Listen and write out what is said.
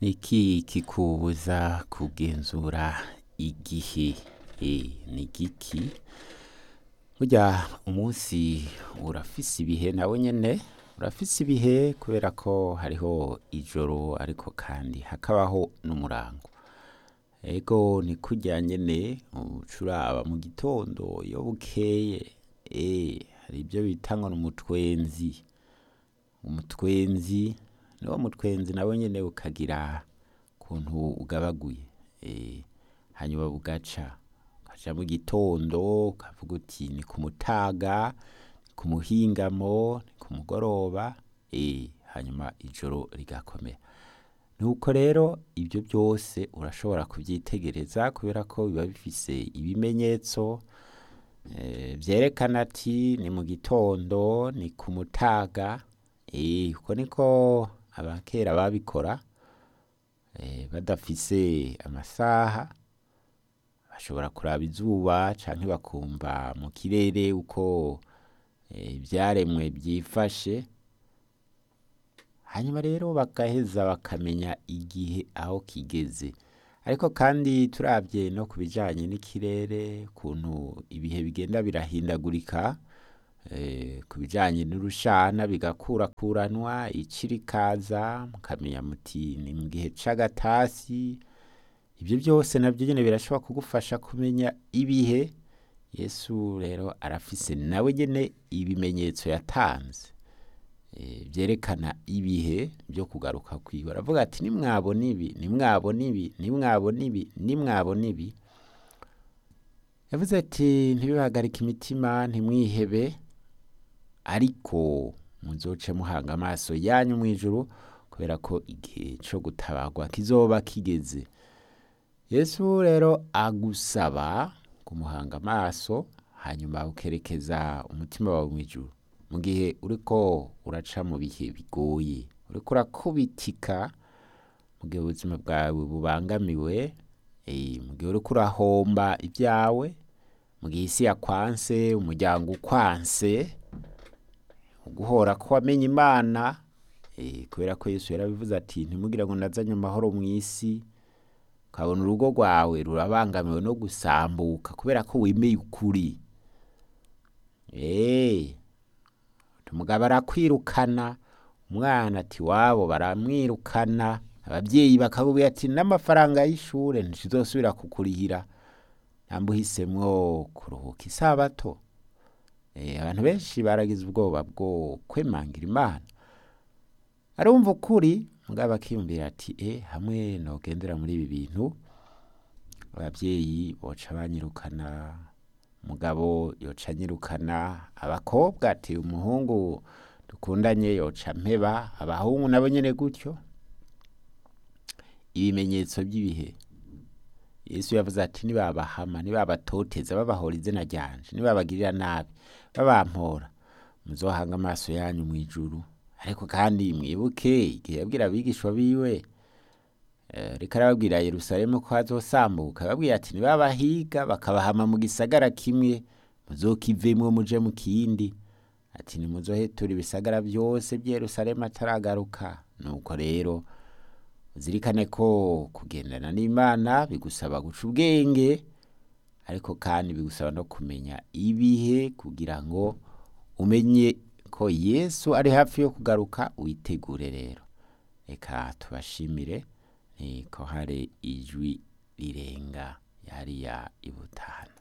Niki kikubuza kugenzura igihe Eh, ni igiki burya umunsi urafise ibihe nawe nyene urafise ibihe kubera ko hariho ijoro ariko kandi hakabaho n'umurango ego ni kurya nyene uca uraba mu gitondo iyo bukeye eh, hari ibyo bita ngo n'umutwenzi umutwenzi niwo mutwenzi nawe nyene ukagira ukuntu ugabaguye eh, hanyuma bugaca ukaja mu gitondo ukavuga uti ni ku mutaga ni ku muhingamo ni ku mugoroba eh, hanyuma ijoro rigakomera nuko rero ibyo byose urashobora kuvyitegereza kubera ko biba bifise ibimenyetso eh, vyerekana ati ni mu gitondo ni ku mutaga eh, uko niko abakera babikora eh, badafise amasaha bashobora kuraba izuba canke bakumva mu kirere uko eh, ivyaremwe vyifashe hanyuma rero bagaheza bakamenya igihe aho kigeze ariko kandi turavye no ku bijanye n'ikirere ukuntu ibihe bigenda birahindagurika eh, ku bijanye n'urushana bigakurakuranwa ici rikaza mukamenya muti ni mu gihe c'agatasi ibyo byose navyo nyene birashobora kugufasha kumenya ibihe yesu rero arafise nawe nyene ibimenyetso yatanze eh, vyerekana ibihe vyo kugaruka kwiwe aravuga ati nimwabona ibi nimwabona ibi nimwabona ibi nimwabona ibi yavuze ati ntibibahagarike imitima ntimwihebe ariko muzoce muhanga amaso yanyu mw'ijuru kubera ko igihe co gutabarwa kizoba kigeze yesu rero agusaba kumuhanga amaso hanyuma ukerekeza umutima wawe mw'ijuru mu gihe uriko uraca mu bihe bigoye uriko urakubitika mu gihe ubuzima bwawe bubangamiwe eh, mu gihe uriko urahomba ibyawe mu gihe isi yakwanse umuryango ukwanse uguhora ko wamenye imana eh, kubera ko yesu yarabivuze ati ntimugire ngo nazanye amahoro mw'isi ukabona urugo rwawe rurabangamiwe no gusambuka kubera ko wemeye ukuri eh, umugabo arakwirukana umwana ati wabo baramwirukana ababyeyi bakakubwira ati n'amafaranga y'ishure ntizosubira kukurihira namba uhisemwo kuruhuka isabato eh, abantu benshi baragize ubwoba bwo kwemangira imana arumva ukuri mugabo akiyumvira ati e hamwe nogendera muri ibi bintu ababyeyi boca banyirukana umugabo yoca anyirukana abakobwa ati umuhungu dukundanye yoca mpeba abahungu nabo nyene gutyo ibimenyetso by'ibihe yesu yavuze ati nibabahama nibabatoteza babahora izina ryanje nibabagirira nabi babampora muzohanga amaso yanyu mw'ijuru ariko kandi mwibuke igihe yabwira abigishwa biwe eh, reka arababwira yerusalemu ko hazosambuka ababwira ati nibabahiga bakabahama mu gisagara kimwe muzokivemwo muje mu kindi ati nimuzohetura ibisagara byose by'i yerusalemu ataragaruka nuko rero uzirikane ko kugendana n'imana bigusaba guca ubwenge ariko kandi bigusaba no kumenya ibihe kugira ngo umenye ko yesu ari hafi yo kugaruka witegure rero reka tubashimire ni ko hari ijwi rirenga yariya ibutahana